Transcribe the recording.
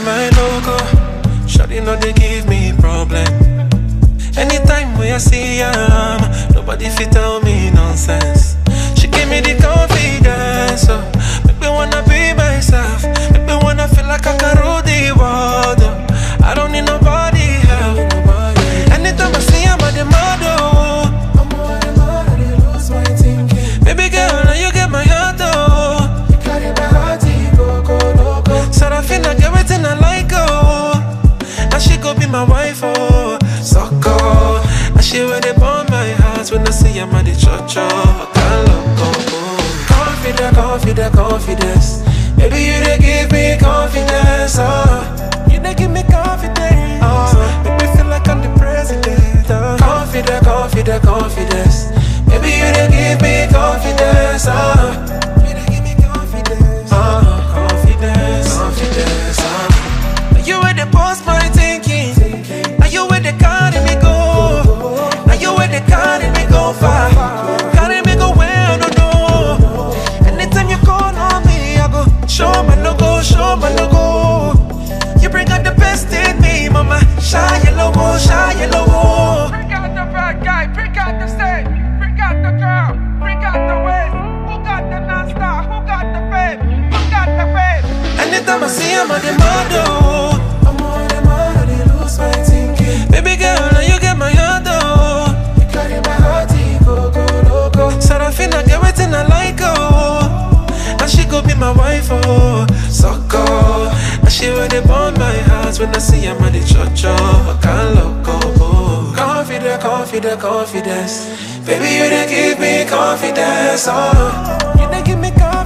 my logo. Shawty know they give me problem. Anytime when I see her, nobody fit tell me nonsense. She give me the confidence, so make me wanna be myself. Make me wanna feel like I can rule the world. oh. I don't need nobody help. Anytime I see her, I'm the model. Baby girl, now you get my heart, oh. Sarafina, get everything I like, oh. Now she go be my wife, oh. Sucker. Now she where they burn my heart when I see I'm at the church, oh. Can't look, oh. Confident, confident, confidence. Baby, you they give me confidence, oh. You they give me confidence, oh. Make me feel like I'm the president, oh. Confident, confident, confidence. Baby, you they give me confidence, oh. You they give me confidence, oh. Confidence, confidence, oh. Now you where they post my thinking. Now you where they carry me go. Now you where they carry me go far. Carry me go where I don't know. Anytime you call on me, I go show my logo, show my logo. You bring out the best in me, mama. Shine your logo, shine your logo. Bring out the bad guy, bring out the state, bring out the girl, bring out the waist. Who got the non-star? Who got the fame? Who got the fame? Anytime I see him, I'm the model. I'm on the model, they lose my thinking. Baby girl, now you get my heart, oh. You carry my heart, go, go, loco. Sarafina, get everything I like, oh. Now she go be my wife, oh. Sucker. Now she where they burn my heart when I see him at the church, oh. Can't look, oh. Confident, confident, confidence. Baby, you they give me confidence, oh. You they give me confidence.